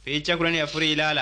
Fiicha kudhanii afurii ilaala.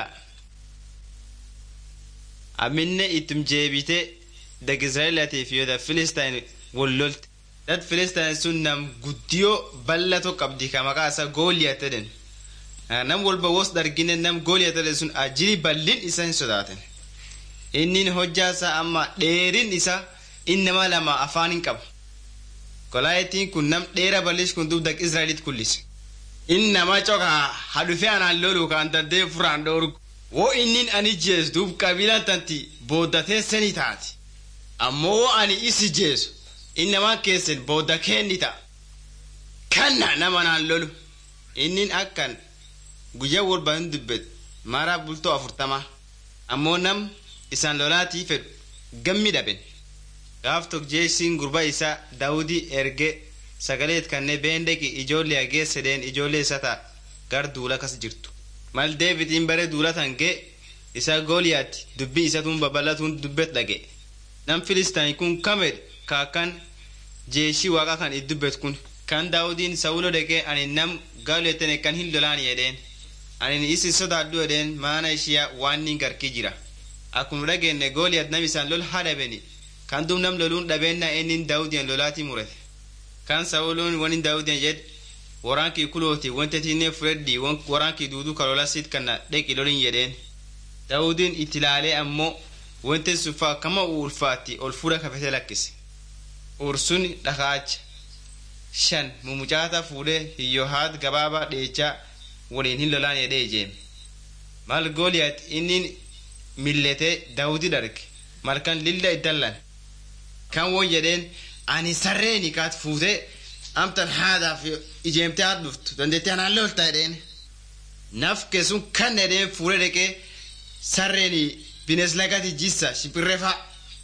Aminne ittum jeebite dag Israa'elaatiif yoo da Filistaan wal lolte. Dat Filistaan sun nam guddiyoo bal'atoo qabdi ka maqaa isaa Gooliyaat jedhan. Nam walba wos dargine nam Gooliyaat jedhan sun ajiri bal'in isa hin sodaatan. Inni hojjaa isaa amma dheerin isaa inni nama lama afaan hin qabu. Kolaayetiin kun nam dheera bal'is kun dub dag Israa'eliit kullise. Inni nama cokaa hadhufee anaan lolu kan dandee furaan dhoorgu. Woo inni ani jeesu duub qabiilaan tanti booddatee sanii taati. Ammoo woo ani isi jeesu inni namaan keessan boodda keenni ta'a. Kanna nama naan lolu. Inni akkan guyyaa walba hin dubbatu mara bultoo afurtama. Ammoo nam isaan lolaatii fedhu gammi dhaben. Gaaf tokko jeesiin gurba isaa Daawudii ergee sagaleet kannee beendeqi ijoollee hagee sedeen ijoollee isaa ta'a gar duula kas jirtu. Mal Deebitiin bare duula tan gee isa Gooliyaatti dubbii isatuun babal'atuun dubbet dhage. Nam Filistaan kun kamedhe kaakan jeeshii waaqa kan itti dubbet kun. Kan Daawudiin Sawulo dhaqee ani nam gaaleettane kan hin lolaan jedheen. Ani isi sodaadhu jedheen maana ishiyaa waan ni garkii jira. Akkuma dhageenne Gooliyaat nam isaan lol haa dhabeni. Kan dum nam loluun dhabeennaa inni Daawudiyan lolaatii murate. Kan Sawuloon wani Daawudiyan jedhe waraankii kulooti wanta tiinee fudhadhi waraankii duuduu kalolasiit kana dheqi lolin jedheen. Daawudiin itti ilaalee ammoo wanti suffaa kama ulfaatti ol fuudha kafete lakkise. Ursun dhakaacha. Shan mumucaata fuudhee hiyyohaat gabaabaa dheechaa waliin hin lolaan jedhee ijeeme. Mal Gooliyaat inni milletee Daawudii darge malkan lilla iddallan. Kan won jedheen ani sarreeni kaat fuutee amtan haadaaf ijeemtee haat dhuftu dandeettee anaan lolta jedheen. Nafke sun kan jedheen fuudhee dhaqee sarreeni bines lagati jissa shimpirree fa'a.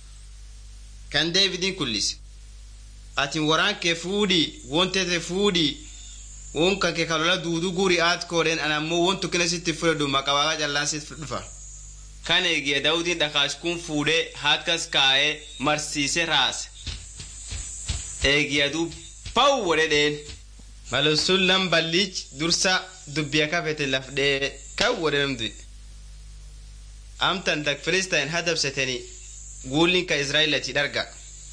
Kan Deebidiin kullise. Ati waraan kee fuudhii wontete fuudhii won kake kalola duudu guri aat koodheen an ammoo won tukkina sitti fudhadhu maqabaaqa callaan sitti dhufa. Kan eegee Daawudiin dhakaash kun fuudhee hakkas kaa'ee marsiisee raase. Eegiyaduu pawu wodhedheen. Malumsuun lam balliich dursa dubbiya kafete lafdhee kan wodhemdi. Amtan dak Filistaan hadabsetanii guulliin ka Israa'eelati dharga.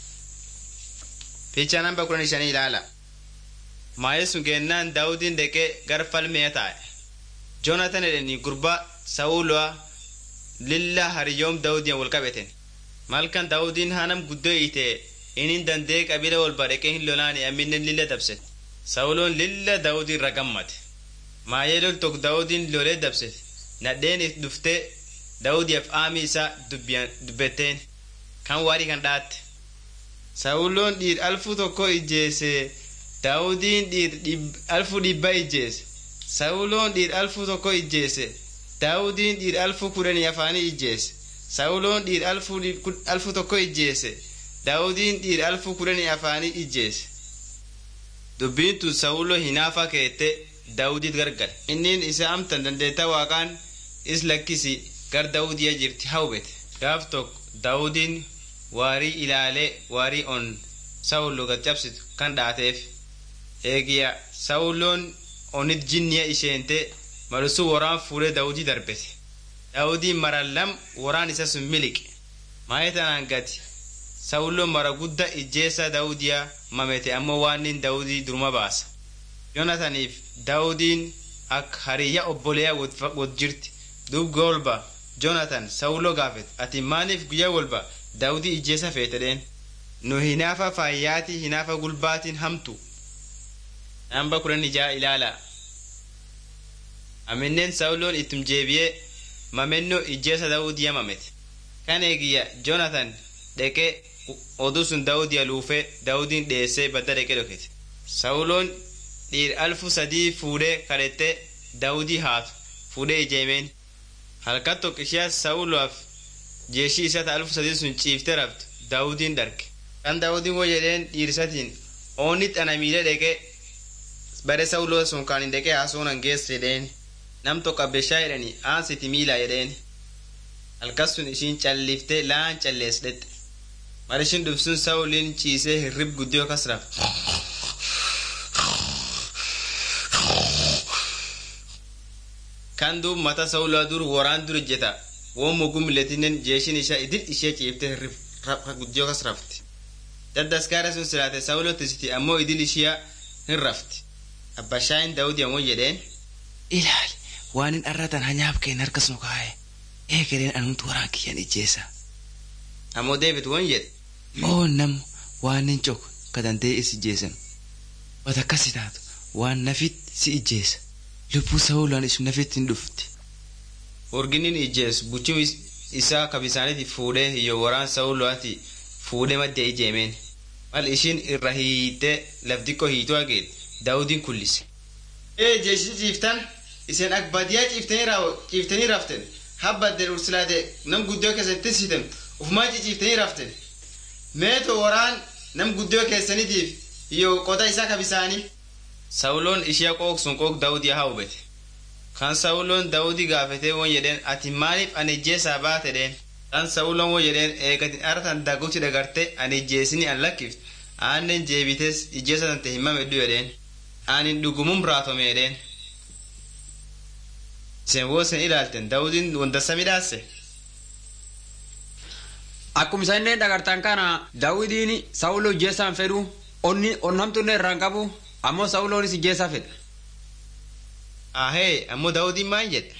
Fiichaa namba kudhan shanii ilaala. Maayee sun geennaan Daawudiin deqee gara falmee taa'e. Joonatan edhanii gurbaa Sawulaa lilla hariyoom Daawudiyan wal qabeten. Malkan Daawudiin hanam guddoo hiitee inni dandee qabila wal badhaqee hin lolaani amminen lilla dabsete. Sawuloon lilla Daawudii irra gammate. Maayee lol tokko Daawudiin lolee dabsete. Nadheen dhuftee Daawudiyaaf aamii isaa dubbetteen kan waarii kan dhaatte. Sawuloon dhiir alfu tokko ijjeese Daawudiin dhiir alfu dhibba ijjeese. Sawuloon dhiir alfu tokko ijjeese. Daawudiin dhiir alfu kudhanii afaanii ijjeese. Sawuloon dhiir alfu tokko ijjeese. Daawudiin dhiir alfu kudhanii afaanii ijjeese. Dubbiin tun Sawuloo hinaafa keette Daawudiit gargale. Innin isa amtan dandeetta waaqaan is lakkisi gar Daawudiya jirti hawwete. Gaaf tokko Daawudiin waarii ilaalee waarii on Sawuloo gad cabsitu kan dhaateef. Eegiya Sawuloon onit jinniya isheente malusuu waraan fuudhee Daawudii darbete. Daawudiin mara lam waraan isa sun miliqe. Maayee tanaan gati. Sawuloon mara gudda ijjeessa Daawudiyaa mamete ammoo waan inni Daawudii duruma baasa. Yoonataniif Daawudiin akka hariyya obboleeyaa wad jirti. Duub golba Joonatan Sawuloo gaafet ati maaliif guyyaa walba Daawudii ijjeessa feetedheen. Nu hinaafa faayyaatii hinaafa gulbaatiin hamtu. Namba kudhan ijaa ilaala. Amineen Sawuloon ittum jeebi'ee mamennoo ijjeessa Daawudiyaa mamete. Kan eegiyya Joonatan dhaqee oduu sun Daawudiya luufee Daawudiin dhiyeessee badda dhaqee dhokete. Sawuloon dhiir alfu sadii fuudhee kadhattee Daawudii haatu fuudhee ijeemeen. Halkan tokko ishee Sawulaaf jeeshii isaa alfu sadii sun ciiftee raftu Daawudiin darge. Kan Daawudiin woo jedheen dhiirsatiin oonni xana miilee dhaqee bare Sawuloo sun kan hin dhaqee haasuunan geesse jedheen. Nam tokko abbeshaa jedhanii aansiti miilaa jedheen. Halkas sun ishiin calliftee laan callees dhette. Marishin dhufsun Sawuliin ciisee hirrib guddiyoo kas rafte. kan duub mata saulaa dur waraan dur ijjeta won mugum letinen jeeshin isha idil ishee ciifte guddiyoo kas rafti daddaskaara sun silaate saulo tisiti ammoo idil ishiya hin rafti abbashaayin daawudi ammoo jedheen ilaali waanin arratan hanyaaf keen harkas nu kaa'e eegaleen anumtu waraan kiyyan ijjeessa ammoo deebit won jedhe oo nam waanin cok ka dandee is ijjeessan wata akkasi taatu waan nafit si ijjeessa lubbuu saulaan isu nafit hin dhufti urginin ijjees buchum isaa kabisaaniti fuudhee iyo waraan sauluwaati fuudhee madde ijeemeen mal ishin irra hiite lafdikko hiitu ageet daawudin kullise ee jeeshi ciiftan isen ak badiyaa ciiftanii raften habbadden ursilaate nam guddoo keessan tisiten ufumaa ciciiftanii raften meeto waraan nam guddoo keessanitiif iyo qoda isaa kabisaanii sauloon ishiya qooq sun qooq daawudii haa hubete kan sauloon daawudii gaafete won jedheen ati maaliif ani ijjeesaa baate dheen kan sauloon won jedheen eegatin aratan dagutti dagarte ani ijjeesini an lakkift aannen jeebites ijjeesa tante himame dhu jedheen anin dhugumum raatome jedheen isen woo sen ilaalten daawudiin wondassa midhaasse Akkuma isaan dhagartan kana Daawudiin Saawuloo ijjeessaan fedhu onni onnamtuun irraan qabu ammoo Saawuloonis ijjeessaa fedha. ahee ammoo daawudiin maan jedhe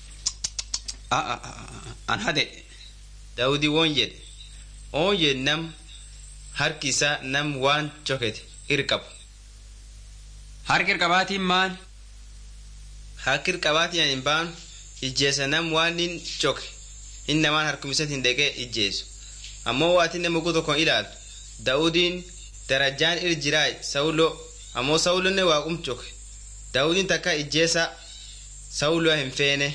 An hade. daawudii won jedhe oon jedhe nam harki isaa nam waan cokete irqabu Harki qabaatiin maan harki qabaatiin hin baanu ijjeessa nam waan hin coke inni namaan harkumisatti hin dhaqee ijjeessu ammoo waatiin nama mugu tokkoon ilaalu daawudiin darajaan ir jiraay sawuloo ammoo sawulonne waaqum coke daawudiin takka ijjeessa sawuloo hin feene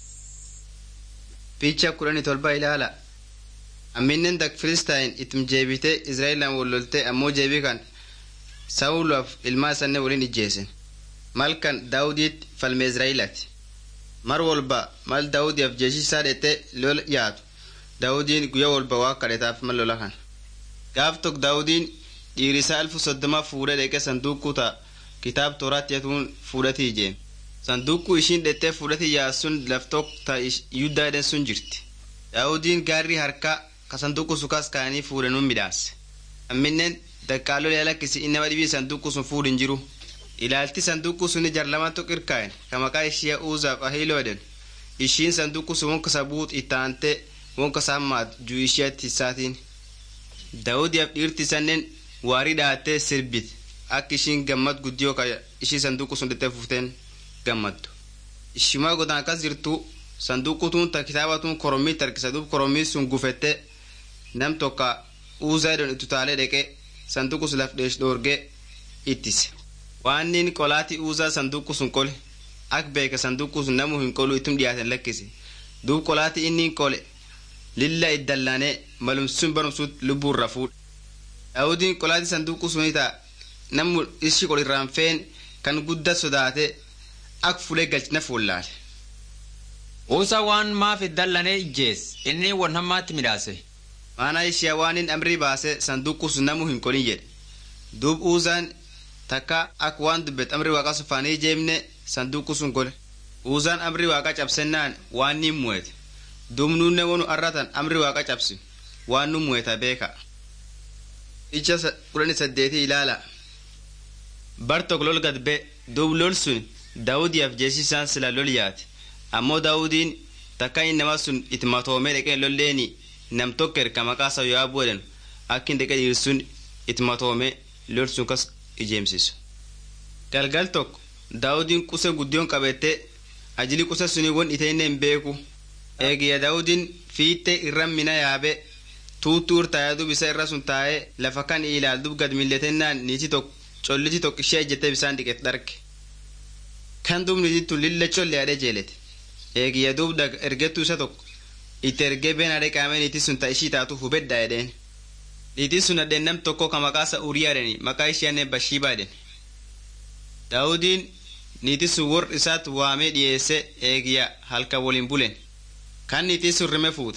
picha kudhani tolba ilaala amminen tak filistain itum jeebite israa'elaan wollolte ammoo jeebii kan sawuloof ilmaa isanne waliin ijjeesen mal kan daawudiitti falme israa'eelaati mar walba mal daawudiyaaf jeeshi isaa dhete lola yaatu daawudiin guyyaa walba waa kadhetaaf mal lola kan gaaf tok daawudiin dhiirisaa alfu soddoma fuudhee dheqe sanduuquu ta kitaab tooraatti yatuun fuudhatii ijeem sanduuquu ishiin dhettee fuudhatii yaassun laftok ta yuddaa edhen sun jirti daawudiin gaarri harkaa ka sanduuqu sukaas kaanii fuudhanuun midhaase amminen daqqaalolee lakkisi innama dhibii sanduuqu sun fuudhin jiru ilaalti sanduuqu suni jarlamaan tokko irkaa'en ka maqaa ishiya uuzaaf ahiiloo edhen ishiin sanduuqu sun wonka sabuut ittaante wonka saammaat juu ishiyatti isaatiin daawudiyaaf dhiirti sanneen waarii dhaattee sirbit akka ishiin gammad guddiyoo ka ishii sanduuqu sun dhexee fufteen gammaddu ishimaa godaan akkas jirtu sanduuqutuun ta kitaabatuun korommii tarkisa duub korommii sun gufette nam tokka uuzaa edon itutaalee dheqe sanduuqu sun laf dheesh dhoorgee ittise waannin qolaati uuzaa sanduuqu sun qole ak beeke sanduuqu sun namu hin qolu itum dhiyaaten lakkisi duub qolaati inni qole lilla iddallaanee malum sun barumsuut lubbuurra fuudha daawudiin qolaati sanduuqu sunii ta'a namu ishi qol irraan feen kan guddaa sodaate ak fulee galchina fuullaale. Uusa waan maaf dallanee ijjees inni wan hammaatti midhaase. Maana ishiya waan hin amrii baase sanduuqu sun namu hin qolin jedhe. Duub uuzaan takka ak waan dubbet amri waaqa sufaanii jeemne sanduuqu sun gole. Uuzaan amri waaqa cabsennaan waan niin mu'ete. Duub nuunne wonu arratan amri waaqa cabsi waan nu mu'eta beeka. Icha kudhani saddeetii ilaala. Bartok lol gad be duub lol sun daawudiyaaf jeesisaan sila lol yaate. ammoo daawudiin takka innama sun itti matoomee dhaqee lolleeni nam tokko erga maqaa isaa yo'aabuu jedhan akka hin dhaqee dhiirsun itti matoomee lol sun kas ijeemsisu. galgal tokko daawudiin quse guddiyoon qabettee ajili quse suni won itee hin beeku eegiyya daawudiin fiittee irra mina yaabe tuuttuur taa'ee dub isa irra sun taa'ee lafa kan ilaal dub gad milletennaan niiti tokko colliti tokko ishee ejjettee bisaan dhiqet dharge kan dub niitiin tun lilla colle adee jeelete eegiyya duub ergettuu isa tokko itti ergee been adee qaamee niitii sun ta ishii taatu hubedda edheen niitiin sun addeen nam tokko ka maqaa isa uriyaa edheni maqaa ishiyanne bashiibaa edhen daawudiin niitii sun wor isaat waamee dhiyeesse eegiyya halka waliin bulen kan niitii sun rime fuute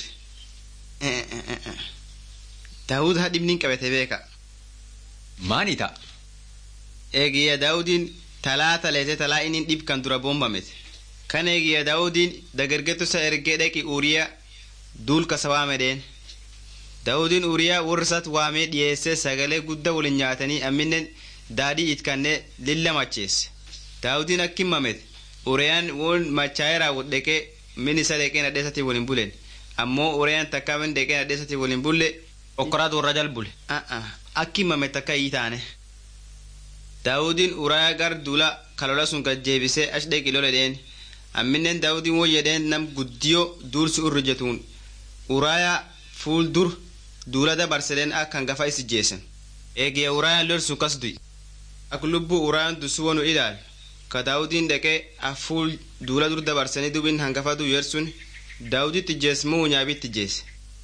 daawud hadhibniin qabete beeka Maani ta'a? eegiyya daawudiin talaa taleete talaa inni dhib kan dura bombamete kan eegiyya daawudiin dagargettusa ergee dhaqi uuriyaa duul kasa waamedheen daawudiin uuriyaa warrisat waamee dhiyeessee sagalee guddaa waliin nyaatanii amminen daadhii itkannee lilla macheesse daawudiin akki mamet uriyaan won machaa'ee raawwat dhaqee min isa dhaqee nadheesatti waliin bulen ammoo uriyaan takkaa min dhaqee nadheesatti waliin bulle okkoraat warra jal bule akki mamet takka ii taane daawudiin urayaa gar duula kalola sun gad jeebisee ash dhaqi loledheen amminen daawudiin won jedheen nam guddiyo duulsi urri jetuun urayaa fuul dur duula dabarsedeen akka hangafa is jeesen eegiya urayaan lol sun kas du'i ak lubbuu urayaan dusu wonu ilaal ka daawudiin dhaqee afuul duula dur dabarsanii dubin hangafa du yersun daawuditti jees moo nyaabitti jeese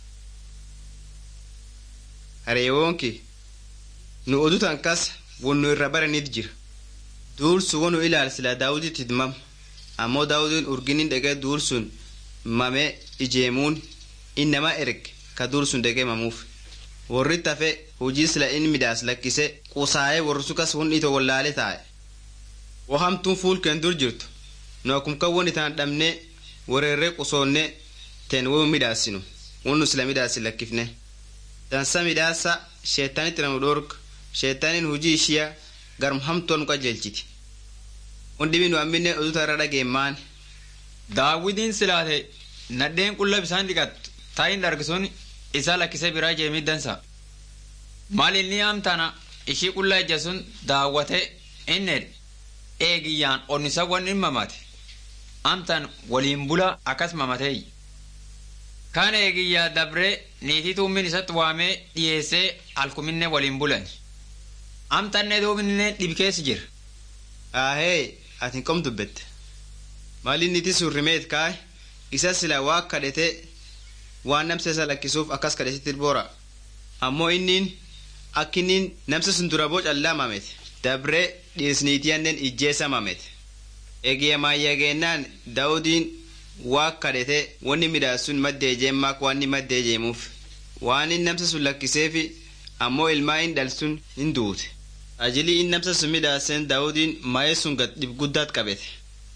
hareewoonki nu odutan kas wonnu irra baranit jira duul sun wonu ilaal sila daawuditti hidmam ammoo daawudiin urginin dhaqee duul sun mame ijeemuun innama erge ka duul sun dhaqee mamuuf warri tafe hojii sila in midaas lakkise qusaa'ee warri sukas won ito wallaale taa'e wo hamtuun fuul keen dur jirtu nu akumka won itaan dhabne wareerree qusoonne ten wo midhaasinu wonnu sila midhaasi lakkifne dansa midhaasa sheettaanitti nanu dhorg sheettaanin hujii ishiya garum hamtuwa nu qajeelchiti won dhibi nu ammine oduta irra dhageemmaan daawidiin silaate nadheen qulla bisaan dhiqattu taayin dhargisuun isaa lakkisee biraa jeemiddansa maal inni amtana ishii qulla ija sun daawwate inned eegiyyaan onnisa wanni mamate amtan waliin bula akkas mamatee kaan eegiyyaa dabree niitii tuummin isatti waamee dhiyeessee alkuminne waliin bulan amtanne duubinne dhibkeessi jira aahee atin kom dubbette maalin niti sun rimeet kaay isa sila waa kadhete waan namsa isa lakkisuuf akkas kadhesitti boora ammoo innin akkinnin namsa sun dura boo callaa mamete dabree dhiisniitiyannen ijjeessa mamete egiya maayyageenaan daawudiin waa kadhete wanni midhaasun maddee jeemmaak waanni maddee jeemuuf waanin namsa sun lakkiseefi ammoo ilmaa in dhalsun hin duute ajilii in namsa sun midhaasen daawudiin maayee sun gad dhib guddaat qabete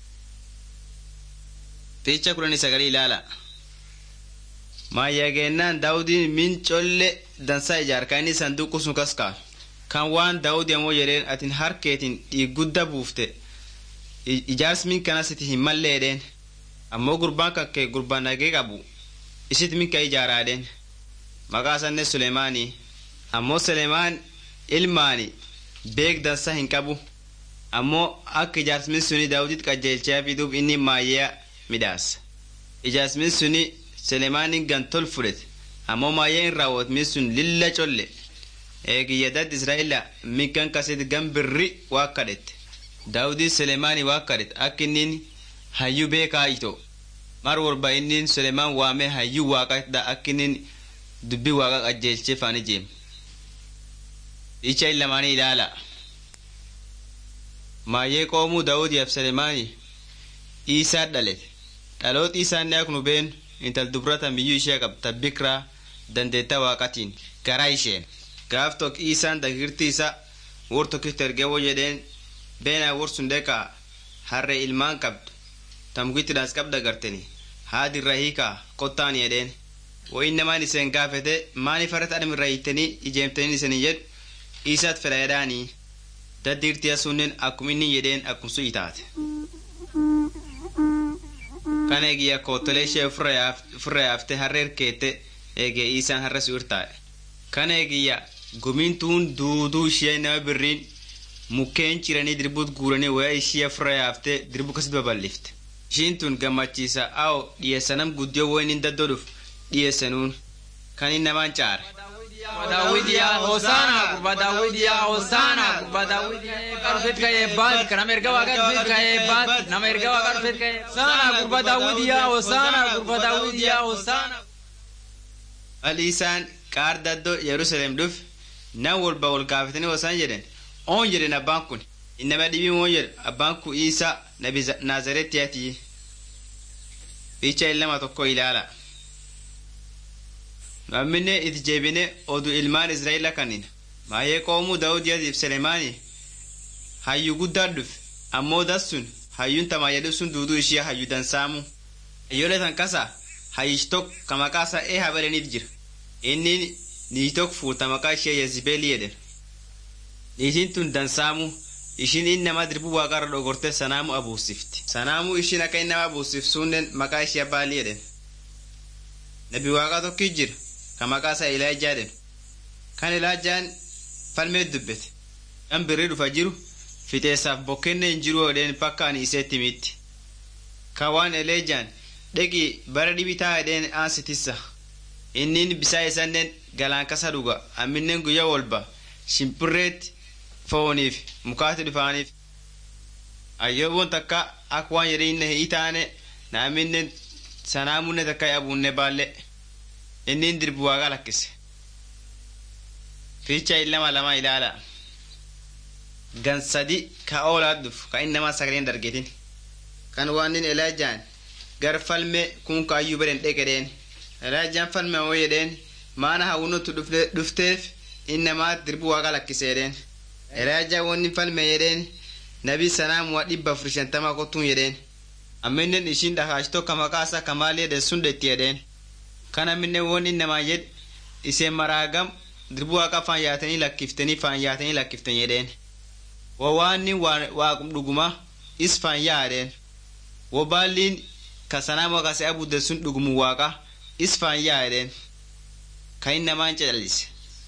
fiicha kudhanii sagalii ilaala maayyageenaan daawudiin min colle dansaa ijaarkaa inni sanduuqu sun kas kaa kan waan daawudi ammoo jedheen atin harkeetin dhiig gudda buufte ijaarsi min kanasiti hin malleedheen ammoo gurbaan kakke gurbaan nagee qabu isit min ka ijaaraadheen maqaa sanne sulemaanii ammoo sulemaan ilmaani beek dansa hin qabu ammoo akka ijaarsmin suni daawudit qajeelchaa fiduuf inni maayyaa midhaasa ijaarsmin suni sulemaanin gantol fudhete ammoo maayyee hin raawwatmin sun lilla colle eegiyyadad israa'ila minkan kasit gan birri waa kadhette daawudin sulemaani waa kadhete akka innin hayyuu beekaa ito mar warba innin sulemaan waamee hayyuu waaqadha akka innin dubbii waaqa qajeelchee faani jeem icha illamaanii ilaala maayyee qoomuu daawudiyaaf sulemaani iisaa dhalete dhalooti isaanni ak nu beenu intal dubrata miyyuu ishee qabta bikraa dandeetta waaqatiin garaa isheen gaaf tok isaan dagirti isa wor tokkitti ergeewwo jedheen beenaa wor sun dheqaa harre ilmaan qabdu tamgittiidhaas qabda garteni haadirra hiikaa kottaan jedheen wo innamaan iseen gaafete maaniif harret adhamirra hiittanii ijeemtaniin isanii jedhu isaat fedha jedhaanii daddiirtiya sunnen akkum inni jedheen akkumsu itaate kan eegiyya koottolee ishee ofirra yaafte harre erkeette eegee isaan harre su irtaa'e kan eegiyya gumiin tuun duuduu ishee nama birriin mukkeen ciranii dirbuut guuranii waya ishee ofirra yaaftee dirbu kasit babal'ifte ishiin tun gammachiisa awo dhiyeessanam guddiyoo woyin hin daddoo dhuf dhiyeessanuun kan hin namaan caare. Daawwidiyaa Hosaanaa gurba Daawwidiyaa Hosaanaa gurba Daawwidiyaa eebba dhufeet ka eebbaati nama erga waaqa dhufeet ka eebbaati nama erga waaqa dhufeet ka eebbaati Hosaanaa gurba Daawwidiyaa Hosaanaa gurba Daawwidiyaa Hosaanaa. Hali isaan qaar daddoo Yerusaalem dhuf nan walba wal gaafatanii wasaan jedhan oon jedhen abbaan kun innama dhibii oon jedhu abbaan kun Iisaa nabi Naazareetiyaati. Fiicha illama tokko ilaala. Namminne itti jeebine odu ilmaan Israa'eela kanin maayee qoomuu Daawudiyaatiif Selemaanii hayyu guddaa dhufe ammoo dassun hayyuun tamaa jedhu sun duuduu ishee hayyu dansaamu hayyolee tan kasa hayyish tok ka maqaa isaa ee habaleniif jira inni niitii tok fuuta maqaa ishee yezibeelii jedhen niitiin tun dansaamu ishiin inni nama dirbuu waaqarra dhogorte sanaamu abuusifti sanaamu ishiin akka inni nama abuusifsuunnen maqaa ishee baalii jedhen nabi waaqaa tokki jira ka maqaa isaa ilaajaa jedhen kan ilaajaan falmee dubbete kan birrii dhufa jiru fixeessaaf bokkenne hin jiru jedheen bakka ani iseetti mitti ka waan eleejaan dheqi bara dhibitaa jedheen aansitissa innin bisaa isannen galaan kasa dhuga amminnen guyya wolba shimpirreetti fooniif mukaatti dhufaaniif ayyoobon takka ak waan jedhe inne hii taane na amminnen sanaamunne takka abuunne baalle innin dirbu waaqa lakkise fiicha illama lama ilaala gan sadi ka oolaat dhuf ka innamaa sagaleen dargetin kan waanin elaajaan gar falme kun ka ayyuu beden dheqedheen elaajaan falme oo jedheen maana hawunotu dhufteef innamaa dirbu waaqa lakkiseedheen elaajaa wonni falme jedheen nabi sanaamuwa dhibba afur shantama kottuun jedheen amminen ishiin dhakaash tokka maqaasa kamaali jedhen sun detti jedheen kan amminen won innamaa jed iseen maraagam dirbu waaqa faan yaatanii lakkiftanii faan yaatanii lakkiften jedheen wo waanni waaqum dhuguma is faan yaadheen wo baalliin ka sanaama kase abudde sun dhugumu waaqa is faan yaadheen ka innamaan cedhalise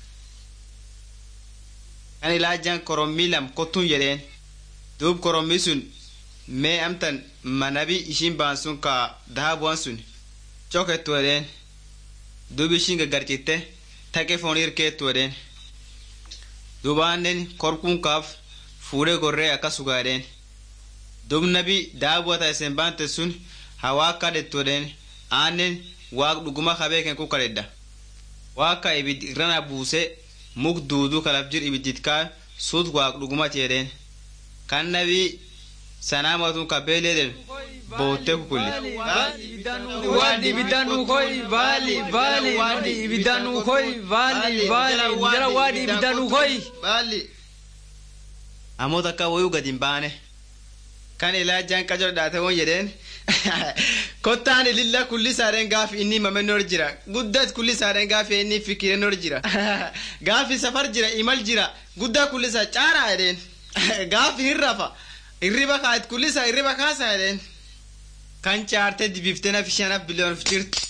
kan ilaajaan korommii lam kottuun jedheen duub korommii sun mee amtan manabi ishiin baan sun ka dahabuwan sun cokettu jedheen duub ishiin gaggarcitte taqe foonii hirkeettu jedheen dubaannen korkuun kaaf fuudhee gorree akka sugaadheen dub nabi daabuwata isen baante sun hawaa kadhettu jedheen aannen waaq dhuguma kabeeken ku kadhedha waaqa ibid irrana buuse muk duudu kalaf jir ibidditkaa sut waaq dhugumati jedheen kan nabi sanaamatun kabeeleeden bootte kukulli Wadi ibidanu koi bali bali wadi ibidanu koi bali bali jara wadi ibidanu koi baalli ammoo takka wayuu gad hin baane kan ilaajaan qajo dhaate won jedheen kottaan ililla kulli saadheen gaafi inni mame nor jira guddat kulli saadheen gaafi inni fikire nor jira gaafi safar jira imal jira guddaa kulli saa caaraa jedheen gaafi hin rafa irriba kaayit kulli saa irriba kaasa jedheen kan caarte dibiftee naf isheenaf biliyoon jirti.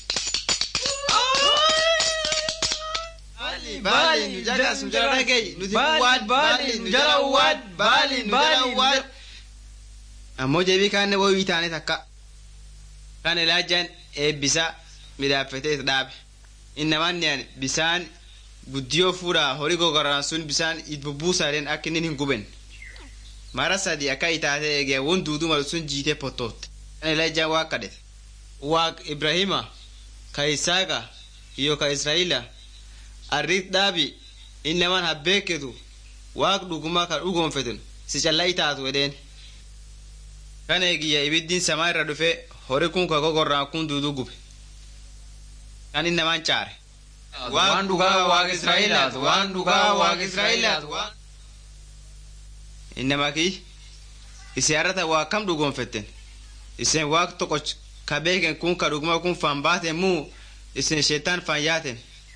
Baali nu jagas nu jala dhagayi nuti uwwaad baali nu jala uwwaad baali nu jala uwwaad. Ammoo jebii kaanne wayii taane takka. Kan ilaajaan eebbisa midhaaffatee dhaabe. Innamaan bisaan guddiyoo fuudhaa horii gogoraan sun bisaan bubbuusaadheen akka inni hin guben. Mara sadi akka itaatee eegee won duuduu malu sun jiitee pottootte. Kan ilaajaan waa kadhete. Waaq Ibrahima ka Isaaqa iyo ka Israa'ila arriit dhaabi innamaan habbeeketu waaq dhugumaa ka dhugoonfeten si callaa itaatu edheen. Kan eegiyya ibiddiin samaa irra dhufe horii kun ka gogorraan kun duuduu gube. Kan innamaan caare. Waan dhugaa waaqa Israa'elaat waan dhugaa waaqa Israa'elaat waan. Innamaa kiyyi isin har'ata waa kam dhugoonfetten isin waaq tokko ka beeken kun ka dhuguma kun faan baaten muu isin sheetaan faan yaaten.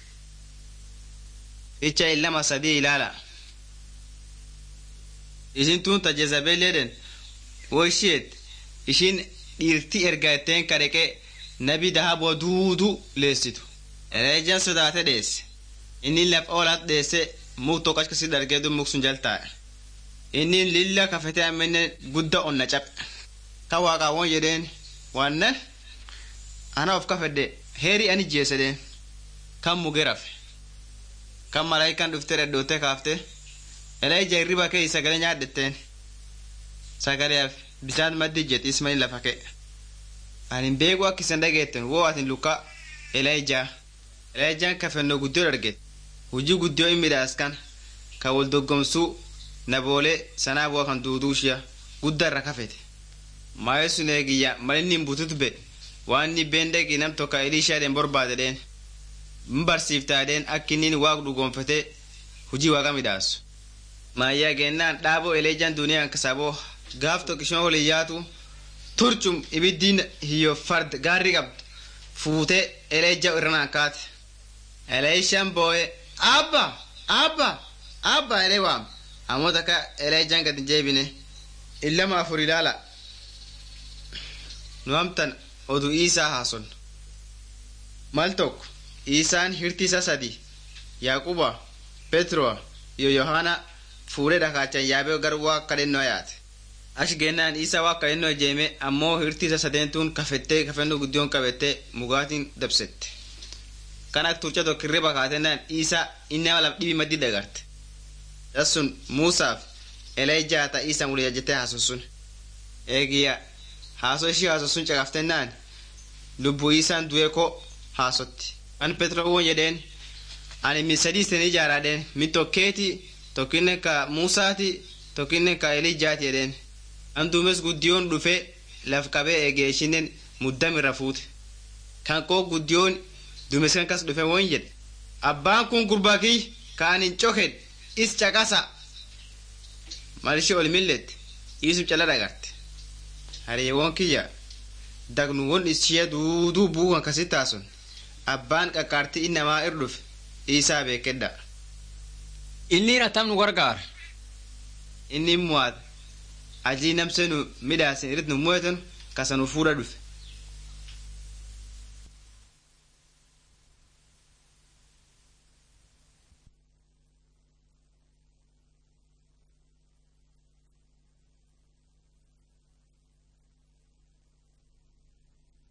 Icha illama sadii ilaala. Isin tun ta Jezabeeleedhen wo isheet ishiin dhiirti ergaetteen kadheqee nabi dahaboo duudu leessitu. Ereejaan sodaate dheesse. Inni laf oolaat dheesse muk tokko akkasii dargee dun muk sun jaltaa'e. Inni lilla kafetee ammenne gudda onna cabe. Ka waaqaawwan jedheen wannan ana of kafedde heeri ani jeesedeen kan muge rafe. kan malaayikaan dhuftee dhadhootee kaaftee eleeja hirriba kee sagalee nyaadhetteen sagaleef bishaan maddi jet ismail lafa kee anin beeku akka isan dhageetten woo atin luka eleejaa eleejaan kafennoo guddoo darget hujii guddoo in midhaaskan ka wal doggomsuu naboolee sanaa bu'a kan duuduu ishiya guddaa irra kafete maayee sun eegiyya malinni hin butut be waan inni been dhaqi nam tokko eliishaadhen borbaade dheen n barsiiftaadheen akka inni waaq dhugoonfatee hujii waaqa midhaasu maayyaa gennaan dhaaboo eleejaan duniyaan kasaaboo gaaf tokko ishuma waliin yaatu turcum ibiddiin hiyyo fard gaarri qabdu fuutee eleejja irranaan kaate eleeshaan boo'ee abba abba abba elee waam ammoo takka eleejjaan gadi jeebine illama afur ilaala nu amtan oduu isaa haason mal tokko isaan hirti isa sadi yaaquba petroa iyo yohaana fuudhee dhakaachan yaabee gar waa kadhennoo yaate achi gennaan isa waa kadhennoo jeeme ammoo hirti isa sadeentuun kafettee kafennoo guddiyoon qabettee mugaatiin dabsette kan ak turcha tokko hirriba kaatennaan isa inni ama laf dhibi maddi dagarte sun muusaaf eleejjaa ta isa wuli ajjettee haason sun eegiya haasoo ishii haason sun caqaftennaan lubbuu isaan du'ee ko haasotti kan petro won jedheen ani min sadii isin ijaaraadheen min tokkeeti tokkinne ka muusaati tokkinne ka elijjaati jedheen an duumes guddiyoon dhufe laf qabee eegee ishinen muddamirra fuute kan koo guddiyoon duumes kan kas dhufe won jedhe abbaan kun gurbaa kiy kaan hin cokedhe is caqasa mal ishee ol millette isum cala dhagarte hariyeewwan kiyya dagnuwwan ishee duuduu buukan kasit taasun abbaan qaqqaartii innamaa ir dhufe isaa beekedha Inni ratam nu gargaara. inni muwaat ajii namse nu midhaasin irrit nu mu'etan kasa nu fuudha dhufe